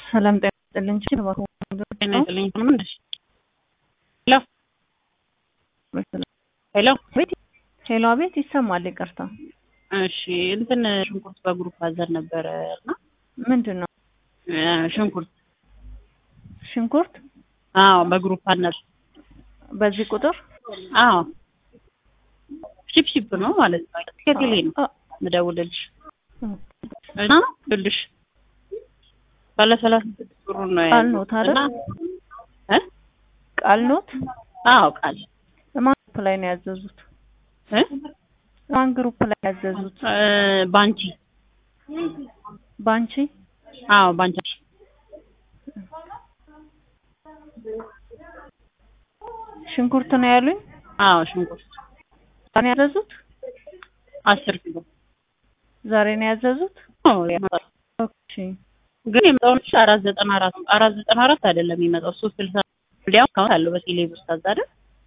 ሰላም ጤና ይስጥልኝ። ችል ባኮ ጤና ይስጥልኝ። ምን ነሽ? ሄሎ ሄሎ ቤት ሄሎ፣ አቤት ይሰማል። ይቅርታ። እሺ እንትን ሽንኩርት በግሩፕ አዘን ነበረ እና ምንድን ነው እ ሽንኩርት ሽንኩርት? አዎ በግሩፕ አነር በዚህ ቁጥር አዎ ሺፕ ሺፕ ነው ማለት ነው። ከቴሌ ነው አ- ምደውልልሽ እና ልልሽ ባለ ሰላሳ ስድስት ብሩ ነው ቃል ኖት አይደል? እና እ ቃል ኖት አዎ ቃል ማን ግሩፕ ላይ ነው ያዘዙት? እ ማን ግሩፕ ላይ ያዘዙት? እ ባንቺ ባንቺ አዎ ባንቺ ሽንኩርት ነው ያሉኝ። አዎ ሽንኩርት ዛሬ ነው ያዘዙት? አስር ኪሎ ዛሬ ነው ያዘዙት? አዎ ያመጣል። ኦኬ ግን የመጣው ልጅ አራት ዘጠና አራት አራት ዘጠና አራት አይደለም የሚመጣው ሶስት ስልሳ እንዲያውም ካሁን አለው በቴሌ ብር ታዛ አይደል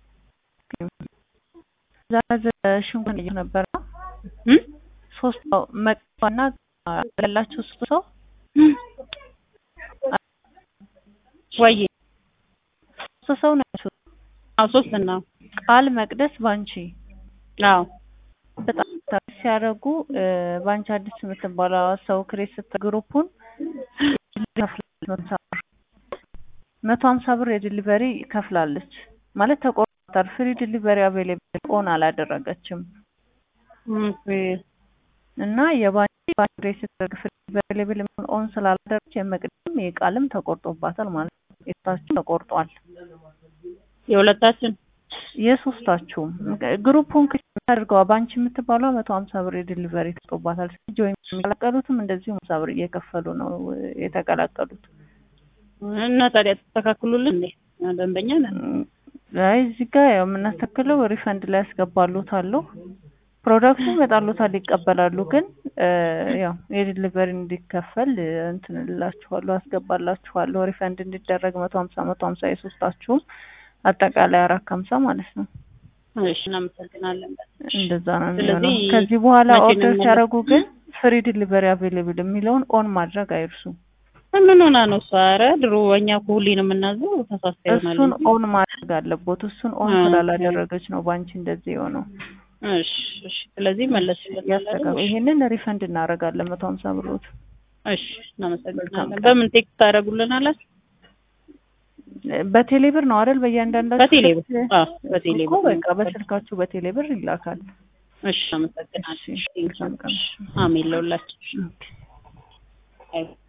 ዛሬ ሽንኩርት ነው ነበር እ ሶስት ሰው መቅባና ያላቸው ሶስት ሰው ወይ ሶስት ሰው ናቸው። አዎ ሶስት ነው ቃል መቅደስ ባንቺ አዎ በጣም ታክሲ ሲያደርጉ እ ባንቺ አዲስ የምትባለው ሰው ክሬት ስት ግሩፑን መቶ ሀምሳ ብር የዲሊቨሪ ከፍላለች ማለት ተቆርጣል። ፍሪ ዲሊቨሪ አቬሌብል ኦን አላደረገችም ኦኬ እና የባንቺ ባንቺ ክሬት ስትደርግ ፍሪ አቬሌብል ኦን ስላላደረገች የመቅደም የቃልም ተቆርጦባታል ማለት ነው። የታችሁ ተቆርጧል። የሁለታችን የሶስታችሁም ግሩፑን ክሊክ አድርገዋ ባንቺ የምትባለው መቶ ሀምሳ ብር የዲሊቨሪ ተጦባታል። ጆይን የሚቀላቀሉትም እንደዚሁ ሀምሳ ብር እየከፈሉ ነው የተቀላቀሉት። እና ታዲያ ተስተካክሉልን እንዴ ደንበኛ ነን አይ እዚህ ጋር ያው የምናስተክለው ሪፈንድ ላይ ያስገባሉታሉ። ፕሮዳክቱ ይመጣሉታል ይቀበላሉ። ግን እ ያው የዲሊቨሪ እንዲከፈል እንትን እላችኋለሁ አስገባላችኋለሁ ሪፈንድ እንዲደረግ መቶ ሀምሳ መቶ ሀምሳ የሶስታችሁም አጠቃላይ አራት ከሀምሳ ማለት ነው። እሺ እናመሰግናለን እንደዛ ነው ስለዚህ የሚሆነው። ከዚህ በኋላ መቼ ነው ኦርደር የሚመለስ- ሲያደርጉ ግን ፍሪ ዲሊቨሪ አቬሌብል የሚለውን ኦን ማድረግ አይርሱ። ምን ሆና ነው እሷ ኧረ ድሮ እኛ እኮ ሁሌ ነው የምናዘው ተሳስታ ይሆናል እሱን እንጂ። ኦን ማድረግ አለቦት። እሱን ኦን ኦኬ። ስላላደረገች ነው ባንቺ እንደዚህ የሆነው። እሺ እሺ ስለዚህ መለስሽልን ያስተካክል። ይሄንን ሪፈንድ እናደርጋለን መቶ ሀምሳ ብሮት እሺ እናመሰግናለን መልካም በምን ቴክስት ታደርጉልናላችሁ በቴሌ ብር ነው አይደል? በእያንዳንዳችሁ በቴሌ ብር ስልክ አዎ በቴሌ እኮ ብር በቃ በስልካችሁ በቴሌ ብር ይላካል። እሺ አመሰግናለሁ እሺ፣ መልካም ቀን። አሜን ለሁላችሁ ኦኬ። አይ